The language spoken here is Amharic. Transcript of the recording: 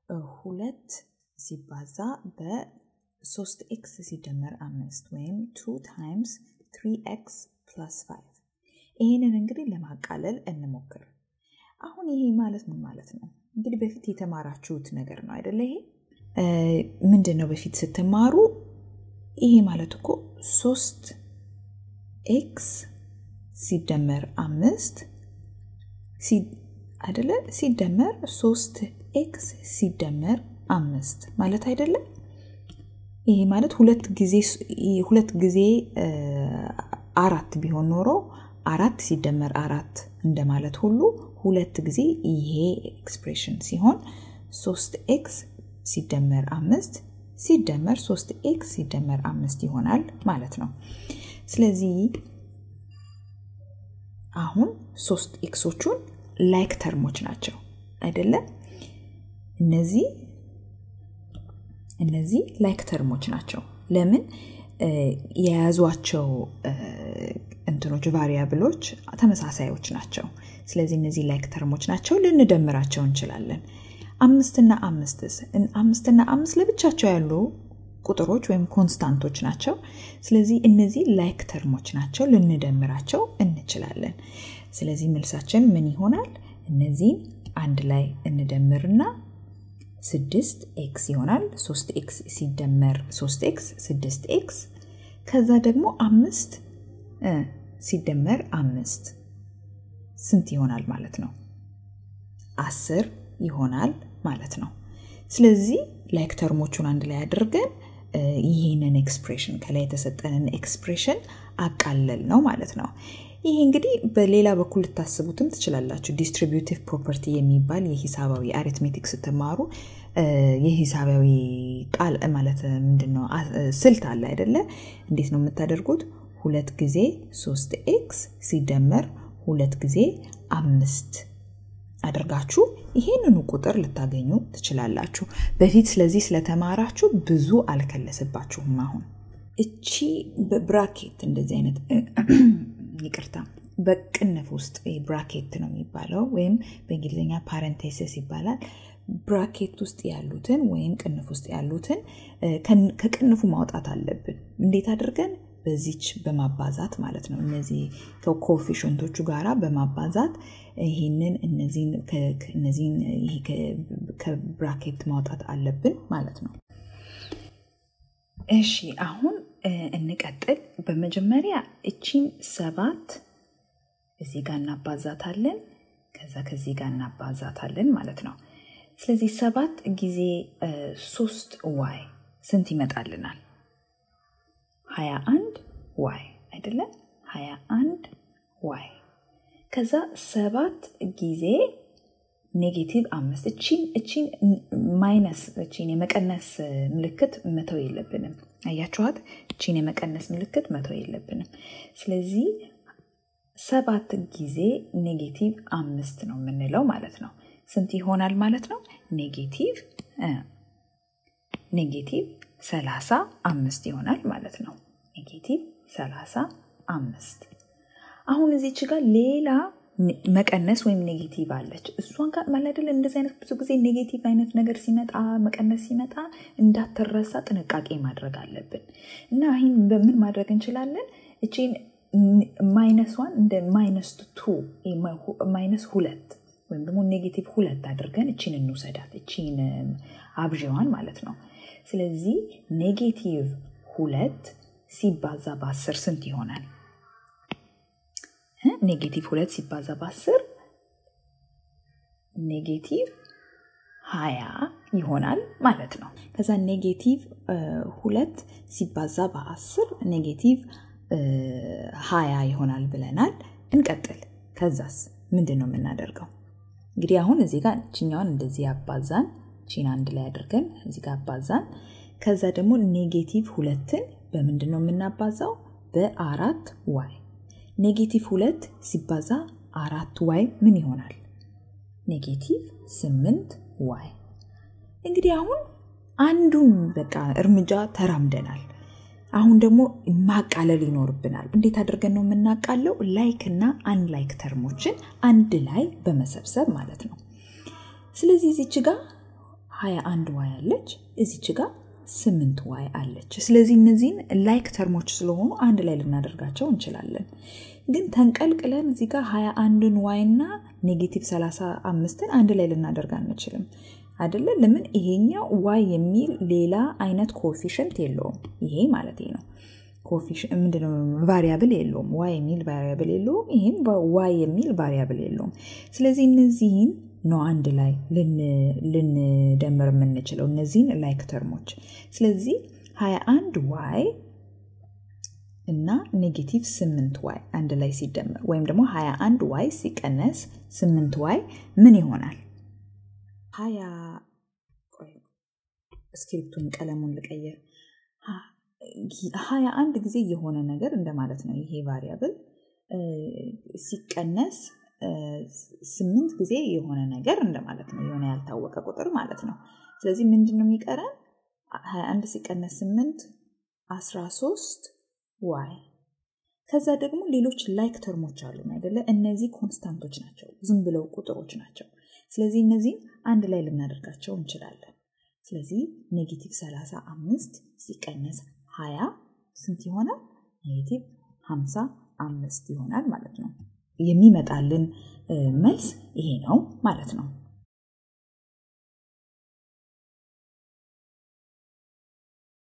ሁለት ሲባዛ በሶስት ኤክስ ሲደመር አምስት ወይም ቱ ታይምስ ትሪ ኤክስ ፕላስ ፋይቭ ይህንን እንግዲህ ለማቃለል እንሞክር። አሁን ይሄ ማለት ምን ማለት ነው? እንግዲህ በፊት የተማራችሁት ነገር ነው አይደለ? ይሄ ምንድን ነው? በፊት ስትማሩ ይሄ ማለት እኮ ሶስት ኤክስ ሲደመር አምስት አይደለ? ሲደመር ሶስት ኤክስ ሲደመር አምስት ማለት አይደለም። ይሄ ማለት ሁለት ጊዜ ሁለት ጊዜ አራት ቢሆን ኖሮ አራት ሲደመር አራት እንደማለት ሁሉ ሁለት ጊዜ ይሄ ኤክስፕሬሽን ሲሆን ሶስት ኤክስ ሲደመር አምስት ሲደመር ሶስት ኤክስ ሲደመር አምስት ይሆናል ማለት ነው። ስለዚህ አሁን ሶስት ኤክሶቹን ላይክ ተርሞች ናቸው አይደለም? እነዚህ እነዚህ ላይክ ተርሞች ናቸው። ለምን የያዟቸው እንትኖች ቫሪያብሎች ተመሳሳዮች ናቸው። ስለዚህ እነዚህ ላይክ ተርሞች ናቸው፣ ልንደምራቸው እንችላለን። አምስትና አምስትስ አምስትና አምስት ለብቻቸው ያሉ ቁጥሮች ወይም ኮንስታንቶች ናቸው። ስለዚህ እነዚህ ላይክ ተርሞች ናቸው፣ ልንደምራቸው እንችላለን። ስለዚህ መልሳችን ምን ይሆናል? እነዚህን አንድ ላይ እንደምርና ስድስት ኤክስ ይሆናል። ሶስት ኤክስ ሲደመር ሶስት ኤክስ ስድስት ኤክስ ከዛ ደግሞ አምስት ሲደመር አምስት ስንት ይሆናል ማለት ነው? አስር ይሆናል ማለት ነው። ስለዚህ ላይክ ተርሞቹን አንድ ላይ አድርገን ይህንን ኤክስፕሬሽን ከላይ የተሰጠንን ኤክስፕሬሽን አቃለል ነው ማለት ነው። ይህ እንግዲህ በሌላ በኩል ልታስቡትም ትችላላችሁ። ዲስትሪቢዩቲቭ ፕሮፐርቲ የሚባል የሂሳባዊ አሪትሜቲክ ስትማሩ የሂሳባዊ ቃል ማለት ምንድን ነው ስልት አለ አይደለ? እንዴት ነው የምታደርጉት? ሁለት ጊዜ ሶስት ኤክስ ሲደመር ሁለት ጊዜ አምስት አድርጋችሁ ይሄንኑ ቁጥር ልታገኙ ትችላላችሁ። በፊት ስለዚህ ስለተማራችሁ ብዙ አልከለስባችሁም። አሁን እቺ በብራኬት እንደዚህ አይነት ይቅርታ፣ በቅንፍ ውስጥ ብራኬት ነው የሚባለው ወይም በእንግሊዝኛ ፓረንቴሲስ ይባላል። ብራኬት ውስጥ ያሉትን ወይም ቅንፍ ውስጥ ያሉትን ከቅንፉ ማውጣት አለብን። እንዴት አድርገን? በዚች በማባዛት ማለት ነው። እነዚህ ከኮፊሽንቶቹ ጋራ በማባዛት ይህንን እነዚህን ከብራኬት ማውጣት አለብን ማለት ነው። እሺ አሁን እንቀጥል። በመጀመሪያ እቺን ሰባት እዚህ ጋር እናባዛታለን። ከዛ ከዚህ ጋር እናባዛታለን ማለት ነው። ስለዚህ ሰባት ጊዜ ሶስት ዋይ ስንት ይመጣልናል? ሀያ አንድ ዋይ አይደለም? ሀያ አንድ ዋይ ከዛ ሰባት ጊዜ ኔጌቲቭ አምስት እቺን እቺን ማይነስ እቺን የመቀነስ ምልክት መተው የለብንም። አያችኋት? እቺን የመቀነስ ምልክት መተው የለብንም። ስለዚህ ሰባት ጊዜ ኔጌቲቭ አምስት ነው የምንለው ማለት ነው። ስንት ይሆናል ማለት ነው? ኔጌቲቭ ኔጌቲቭ ሰላሳ አምስት ይሆናል ማለት ነው። ኔጌቲቭ ሰላሳ አምስት አሁን እዚች ጋር ሌላ መቀነስ ወይም ኔጌቲቭ አለች። እሷን ጋር ማለደል እንደዚህ አይነት ብዙ ጊዜ ኔጌቲቭ አይነት ነገር ሲመጣ መቀነስ ሲመጣ እንዳትረሳ ጥንቃቄ ማድረግ አለብን እና ይህን በምን ማድረግ እንችላለን? እቺን ማይነሷን እንደ ማይነስ ቱ ማይነስ ሁለት ወይም ደግሞ ኔጌቲቭ ሁለት አድርገን እቺን እንውሰዳት። እቺን አብዥዋን ማለት ነው። ስለዚህ ኔጌቲቭ ሁለት ሲባዛ በአስር ስንት ይሆናል? ኔጌቲቭ ሁለት ሲባዛ በአስር ኔጌቲቭ ሀያ ይሆናል ማለት ነው። ከዛ ኔጌቲቭ ሁለት ሲባዛ በአስር ኔጌቲቭ ሀያ ይሆናል ብለናል። እንቀጥል። ከዛስ ምንድን ነው የምናደርገው? እንግዲህ አሁን እዚህ ጋር ችኛውን እንደዚህ ያባዛን ቺን አንድ ላይ አድርገን እዚህ ጋር አባዛን። ከዛ ደግሞ ኔጌቲቭ ሁለትን በምንድን ነው የምናባዛው? በአራት ዋይ ኔጌቲቭ ሁለት ሲባዛ አራት ዋይ ምን ይሆናል? ኔጌቲቭ ስምንት ዋይ። እንግዲህ አሁን አንዱን በቃ እርምጃ ተራምደናል። አሁን ደግሞ ማቃለል ይኖርብናል። እንዴት አድርገን ነው የምናቃለው? ላይክ እና አንላይክ ተርሞችን አንድ ላይ በመሰብሰብ ማለት ነው። ስለዚህ እዚች ጋር 21 ዋይ አለች፣ እዚች ጋር 8 ዋይ አለች። ስለዚህ እነዚህን ላይክ ተርሞች ስለሆኑ አንድ ላይ ልናደርጋቸው እንችላለን። ግን ተንቀልቅለን እዚህ ጋር 21ን ዋይ እና ኔጌቲቭ 35ን አንድ ላይ ልናደርግ አንችልም አይደለ? ለምን? ይሄኛው ዋይ የሚል ሌላ አይነት ኮፊሽንት የለውም። ይሄ ማለት ነው ምንድነው ቫሪያብል የለውም። ዋይ የሚል ቫሪያብል የለውም። ይህም ዋይ የሚል ቫሪያብል የለውም። ስለዚህ እነዚህን ነው አንድ ላይ ልንደምር የምንችለው እነዚህን ላይክ ተርሞች። ስለዚህ 21 ዋይ እና ኔጌቲቭ 8 ዋይ አንድ ላይ ሲደመር ወይም ደግሞ 21 ዋይ ሲቀነስ 8 ዋይ ምን ይሆናል? ሀያ እስክሪፕቱን ቀለሙን ልቀየር። ሀያ አንድ ጊዜ የሆነ ነገር እንደማለት ነው። ይሄ ቫሪያብል ሲቀነስ ስምንት ጊዜ የሆነ ነገር እንደማለት ነው። የሆነ ያልታወቀ ቁጥር ማለት ነው። ስለዚህ ምንድን ነው የሚቀረን? ሀያ አንድ ሲቀነስ ስምንት አስራ ሶስት ዋይ። ከዛ ደግሞ ሌሎች ላይክ ተርሞች አሉ አይደለ? እነዚህ ኮንስታንቶች ናቸው፣ ዝም ብለው ቁጥሮች ናቸው። ስለዚህ እነዚህም አንድ ላይ ልናደርጋቸው እንችላለን። ስለዚህ ኔጌቲቭ 35 ሲቀነስ 20 ስንት ይሆናል? ኔጌቲቭ 55 ይሆናል ማለት ነው። የሚመጣልን መልስ ይሄ ነው ማለት ነው።